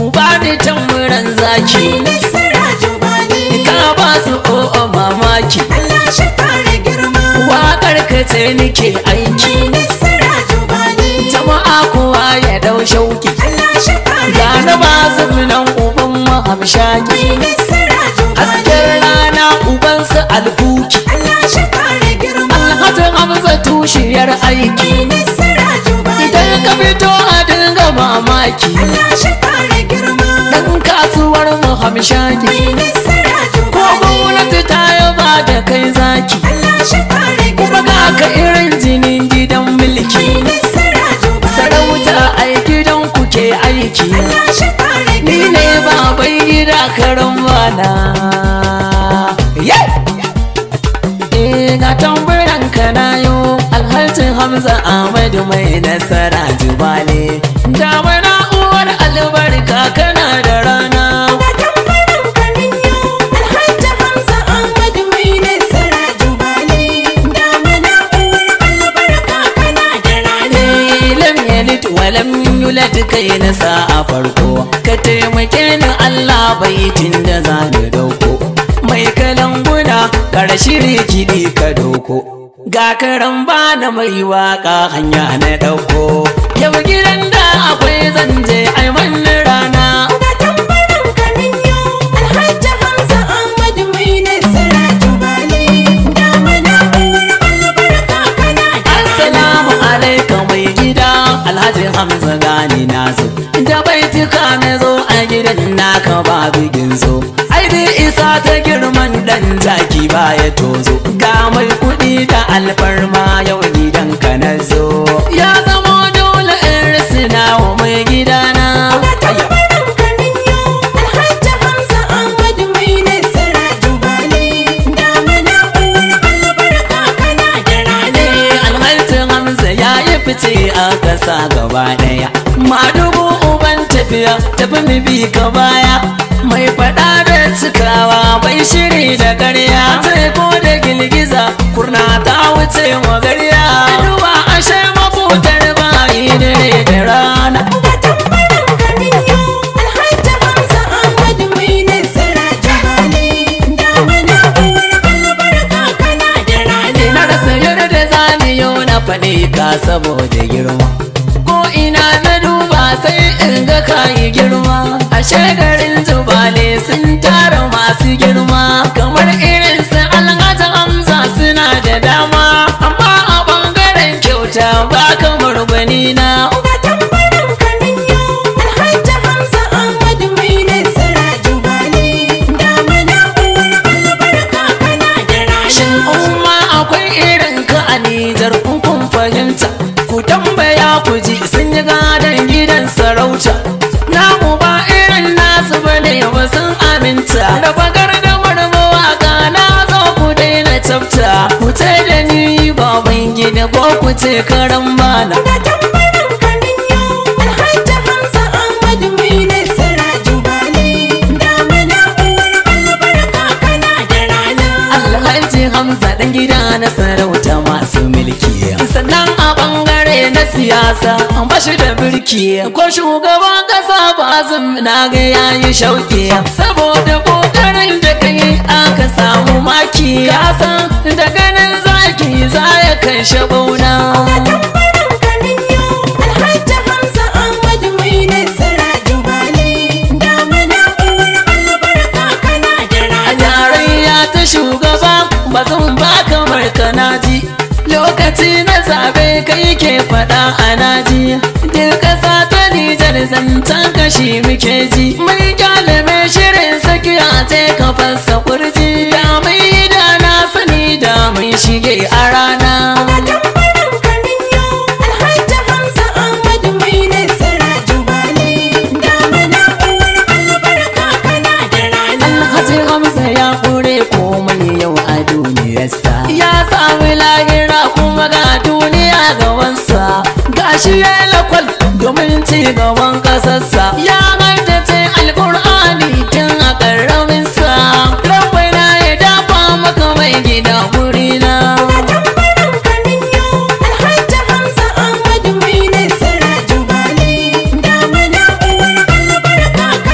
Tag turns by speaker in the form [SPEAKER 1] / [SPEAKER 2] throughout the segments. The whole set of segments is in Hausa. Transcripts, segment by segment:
[SPEAKER 1] ba ni tamburan zaki
[SPEAKER 2] nasara jubali
[SPEAKER 1] ka ba su o'o mamaki
[SPEAKER 2] Allah shi kare girma
[SPEAKER 1] waƙar ka ce nike aiki
[SPEAKER 2] nasara jubali
[SPEAKER 1] jama'a kowa ya dau shauki
[SPEAKER 2] Allah shi kare
[SPEAKER 1] ga na ba nan uban mahamshaki
[SPEAKER 2] nasara jubali
[SPEAKER 1] hasken rana ubansa alfuki
[SPEAKER 2] Allah shi kare girma
[SPEAKER 1] alhaji hamza tushiyar aiki
[SPEAKER 2] nasara jubali
[SPEAKER 1] idan ka fito a dinga mamaki
[SPEAKER 2] Allah shi kare girma
[SPEAKER 1] dan kasuwar mahamshaki
[SPEAKER 2] nasara
[SPEAKER 1] ko
[SPEAKER 2] jubali
[SPEAKER 1] gwamnati ta yaba da kai zaki
[SPEAKER 2] Allah shi kare
[SPEAKER 1] kuma
[SPEAKER 2] girma
[SPEAKER 1] ga ka irin jinin gidan mulki
[SPEAKER 2] nasara jubali
[SPEAKER 1] sarauta ai gidan ku ke aiki
[SPEAKER 2] Allah shi kare
[SPEAKER 1] ni
[SPEAKER 2] girma
[SPEAKER 1] ne baban gida karan bana Eh ga tamburan ka na yo alhaji hamza ahmadu mai nasara jubale damana uwar albarka kana da rana
[SPEAKER 2] tambaran kanin yau Alhaji Hamza Ahmadu mai nasara jubali damana uwar albarka kana da rana
[SPEAKER 1] Eh, lam yalid wa lam yulad kai na sa a farko ka taimake ni Allah baitin da za ni dauko mai kalanguna karashiri kiɗi ka doko ga karan bana mai waka hanya na dauko yau gidan da akwai zanje ai manni rana
[SPEAKER 2] Ga tambaran kanin yau Alhaji Hamza Ahmadu mai nasara jubali damana uwar albarka kana da
[SPEAKER 1] Assalamu alaikum mai gida Alhaji Hamza gani na zo Da baituka na zo a gidan naka ba bigin zo Ai dai isa ta girman dan zaki baya tozo Ga mai kuɗi da alfarma yau gidan ka na zo Ya zama dole in risina wa mai gidana
[SPEAKER 2] Ga tambaran kanin yau Alhaji Hamza Ahmadu mai nasara jubali damana uwar albarka kana da rana
[SPEAKER 1] ne alhaji hamza ya yi fice a ƙasa gaba ɗaya madubu uban tafiya tafi mu bi ka baya mai faɗa da cikawa bai shiri da ƙarya ko da girgiza kurna ta wuce magarya duba ashe mafutar bayi dare da rana
[SPEAKER 2] Ga tambaran kanin yau Alhaji Hamza Ahmadu mai nasara jubali damana uwar albarka kana da rana
[SPEAKER 1] na rasa yarda zaniyo na faɗi ka saboda girma ko ina na duba sai in ga kayi girma a garin jubale sun tara masu girma kamar irin su alhaji hamza suna da dama amma a bangaren kyauta ba kamar gwani na
[SPEAKER 2] Ga tambaran kanin yau Alhaji Hamza Ahmadu mai nasara jubali damana uwar albarka kana da rana
[SPEAKER 1] Shin umma akwai irin ka a Nijar in kun fahimta ku tambaya ku ji sun yi gadon gidan sarauta namu ba irin nasu bane ba sun aminta da bagar da marmawaka na zo ku daina tsafta ku ce da ni baban gida ko ku ce karan bana
[SPEAKER 2] Ga tambaran kanin yau Alhaji Hamza Ahmadu mai nasara jubali damana uwar albarka kana da rana
[SPEAKER 1] Alhaji Hamza dan gida na sarauta masu mulki sannan a bangare na siyasa an bashi da birki ko shugaban kasa bazum na ga yayi shauki saboda kokarin da kai aka samu maki ka san da ganin zaki za ya kai shabauna
[SPEAKER 2] tambaran kanin yau Alhaji Hamza Ahmadu mai nasara jubali damana uwar albarka kana da
[SPEAKER 1] a
[SPEAKER 2] rana
[SPEAKER 1] tarayya ta shugaba ba zan ba kamar kanaji lokaci na zabe kai ke fada a naji duk kasa ta nijar zantan kashi muke ji mai kyalame shirin sakiya ce ka fasa kurji da mai da na sani da mai shige a rana
[SPEAKER 2] tambaran kanin yau Alhaji Hamza Ahmadu mai nasara jubali damana uwar albarka kana da rana
[SPEAKER 1] Alhaji Hamza ya kure komai yau a duniyarsa ya sami lahira kuma ga duniya gabansa gashi ya yi lakwal domin ci gaban kasarsa ya haddace alkur'ani tun a ƙarraminsa rabbana ya dafa maka mai gida gurina
[SPEAKER 2] tambaran kanin yau Alhaji Hamza Ahmadu mai nasara jubali damana uwar albarka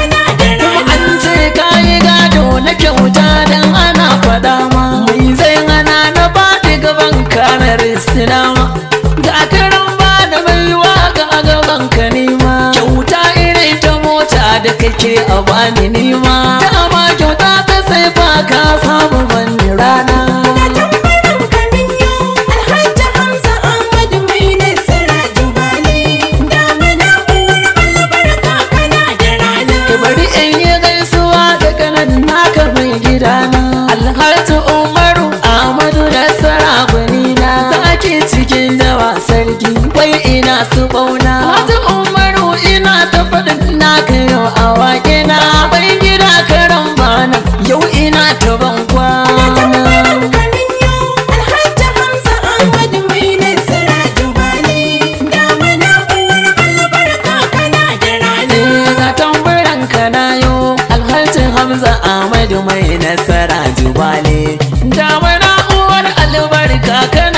[SPEAKER 1] silama ga karan ba da baiwa ga gaban ka nima kyauta irin ta mota da kake a bani nima dama kyauta ta sai fa ka samu bani rana
[SPEAKER 2] tambaran kanin yau alhaji hamza ahmadu mai nasara jubali damana uwar albarka kana da rana
[SPEAKER 1] Ki bari in yi gaisuwa da kanan naka mai gidana Alhaji Umaru Ahmadu da sarakunina Sake cikin dawa sarki wai ina su bauna Alhaji Umaru ina ta faɗin naka yau a waƙena Bai gida karan bana yau ina ta ban kwana
[SPEAKER 2] kanin yau alhaji hamza ahmadu mai nasara jubali damana uwar albarka kana da rana
[SPEAKER 1] ga tamburan kanayo alhalcin hamza ahmadu mai nasara jubale damana uwar albarka kana